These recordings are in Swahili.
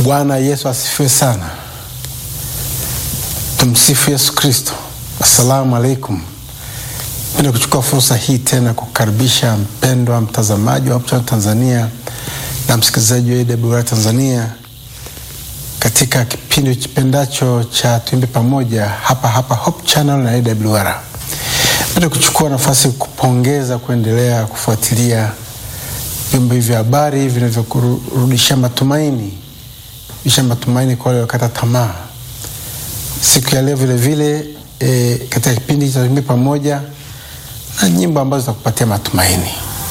Bwana Yesu asifiwe sana. Tumsifu Yesu Kristo. Assalamu alaikum. Penda kuchukua fursa hii tena kukaribisha mpendwa mtazamaji wa Hope Channel Tanzania na msikilizaji wa AWR Tanzania katika kipindi kipendacho cha Tuimbe Pamoja hapa hapa Hope Channel na AWR. Penda kuchukua nafasi kupongeza kuendelea kufuatilia vyombo hivi vya habari vinavyokurudisha matumaini isha matumaini kwa wale wakata tamaa. Siku ya leo vile vile e, katika kipindi cha Tuimbe Pamoja na nyimbo ambazo zitakupatia matumaini.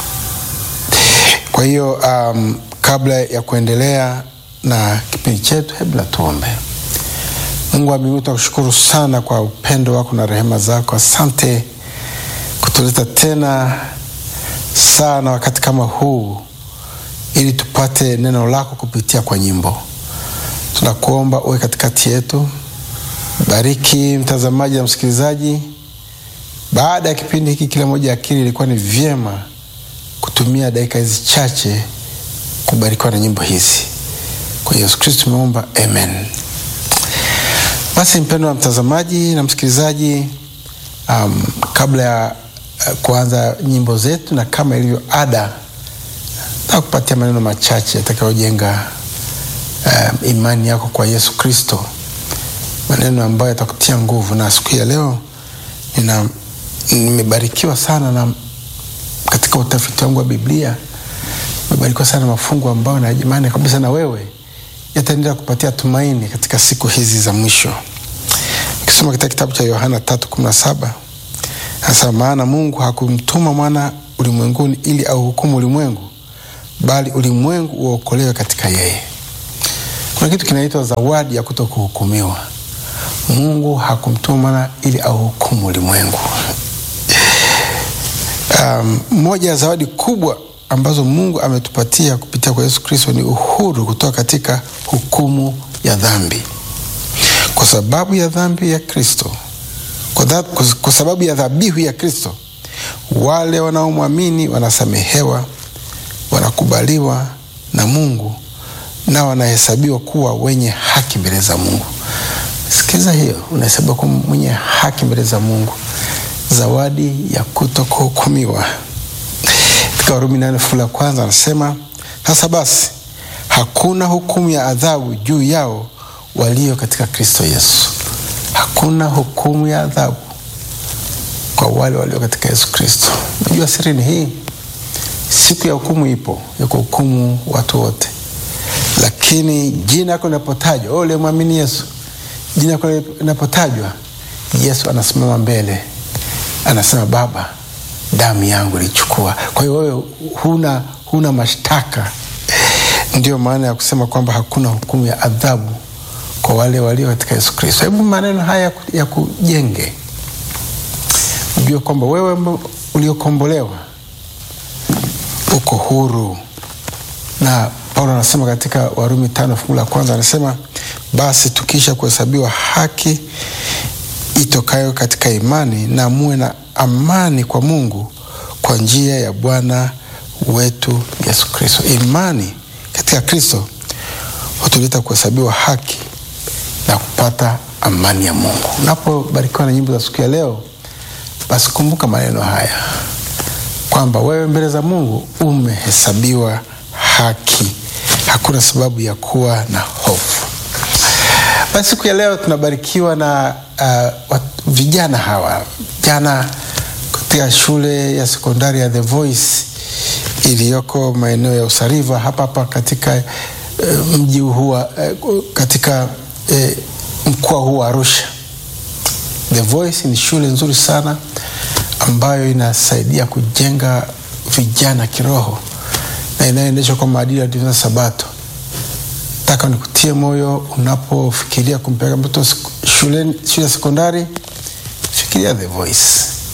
Kwa hiyo um, kabla ya kuendelea na kipindi chetu, hebu na tuombe. Mungu wa mbinguni, tunakushukuru sana kwa upendo wako na rehema zako. Asante kutuleta tena sana wakati kama huu ili tupate neno lako kupitia kwa nyimbo. Tunakuomba uwe katikati yetu, bariki mtazamaji na msikilizaji. Baada ya kipindi hiki, kila moja akili ilikuwa ni vyema kutumia dakika hizi chache kubarikiwa na nyimbo hizi. Kwa Yesu Kristo tumeomba, amen. Basi mpendo wa mtazamaji na msikilizaji, um, kabla ya uh, kuanza nyimbo zetu na kama ilivyo ada, nataka kupatia maneno machache yatakayojenga um, imani yako kwa Yesu Kristo, maneno ambayo yatakutia nguvu. Na siku ya leo nina nimebarikiwa sana na katika utafiti wangu wa Biblia nimebarikiwa sana na mafungu ambayo na imani kabisa na wewe yataendelea kupatia tumaini katika siku hizi za mwisho. Ukisoma katika kitabu cha Yohana tatu kumi na saba anasema, maana Mungu hakumtuma mwana ulimwenguni ili auhukumu ulimwengu, bali ulimwengu uokolewe katika yeye. Kuna kitu kinaitwa zawadi ya kuto kuhukumiwa. Mungu hakumtuma mwana ili auhukumu ulimwengu. Um, moja ya zawadi kubwa ambazo Mungu ametupatia kupitia kwa Yesu Kristo ni uhuru kutoka katika hukumu ya dhambi. Kwa sababu ya dhambi ya Kristo, kwa, dha, kwa sababu ya dhabihu ya Kristo, wale wanaomwamini wanasamehewa, wanakubaliwa na Mungu na wanahesabiwa kuwa wenye haki mbele za Mungu. Sikiliza hiyo, unahesabiwa kuwa mwenye haki mbele za Mungu, zawadi ya kuto kuhukumiwa. Katika Warumi nane fungu la kwanza anasema, sasa basi hakuna hukumu ya adhabu juu yao walio katika Kristo Yesu. Hakuna hukumu ya adhabu kwa wale walio katika Yesu Kristo. Unajua siri ni hii, siku ya hukumu ipo ya kuhukumu watu wote, lakini jina lako linapotajwa, wewe uliyemwamini Yesu, jina lako linapotajwa, Yesu anasimama mbele, anasema Baba, damu yangu ilichukua. Kwa hiyo wewe huna, huna mashtaka. Ndio maana ya kusema kwamba hakuna hukumu ya adhabu kwa wale walio katika Yesu Kristo. Hebu maneno haya ya kujenge, ujue kwamba wewe uliokombolewa uko huru, na Paulo anasema katika Warumi tano fungu la kwanza anasema, basi tukisha kuhesabiwa haki itokayo katika imani, na muwe na amani kwa Mungu kwa njia ya Bwana wetu Yesu Kristo. Imani katika Kristo hutuleta kuhesabiwa haki na kupata amani ya Mungu. Unapobarikiwa na nyimbo za siku ya leo, basi kumbuka maneno haya kwamba wewe mbele za Mungu umehesabiwa haki, hakuna sababu ya kuwa na hofu. Basi siku ya leo tunabarikiwa na uh, vijana hawa vijana katika shule ya sekondari ya The Voice iliyoko maeneo ya Usariva hapa hapa katika uh, mji huu uh, katika uh, mkoa huu wa Arusha. The Voice ni shule nzuri sana ambayo inasaidia kujenga vijana kiroho na inayoendeshwa kwa maadili ya Adventista Sabato. Nataka nikutie moyo unapofikiria kumpeleka mtoto shule shule ya sekondari, fikiria The Voice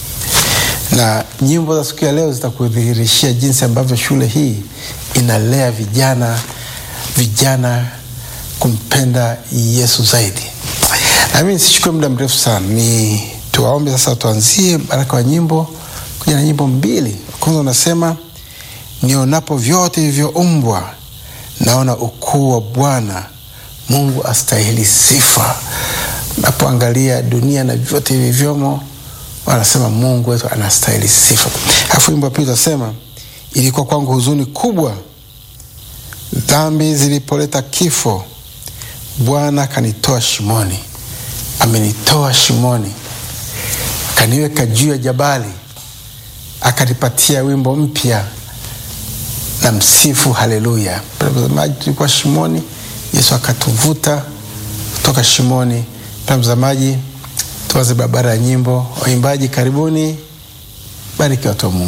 na nyimbo za siku ya leo zitakudhihirishia jinsi ambavyo shule hii inalea vijana vijana kumpenda Yesu zaidi. Nami nisichukue muda mrefu sana, ni tuwaombe sasa. Tuanzie baraka wa nyimbo kuja na nyimbo mbili. Kwanza unasema nionapo vyote vilivyoumbwa naona ukuu wa Bwana Mungu astahili sifa. Napoangalia dunia na vyote vilivyomo, wanasema Mungu wetu anastahili sifa. Alafu wimbo wa pili utasema, ilikuwa kwangu huzuni kubwa dhambi zilipoleta kifo, Bwana akanitoa shimoni. Amenitoa shimoni, kaniweka juu ya jabali, akanipatia wimbo mpya na msifu haleluya. Mtazamaji, tulikuwa shimoni, Yesu akatuvuta kutoka shimoni. Mtazamaji, tuanze barabara ya nyimbo. Waimbaji karibuni, bariki watu wa Mungu.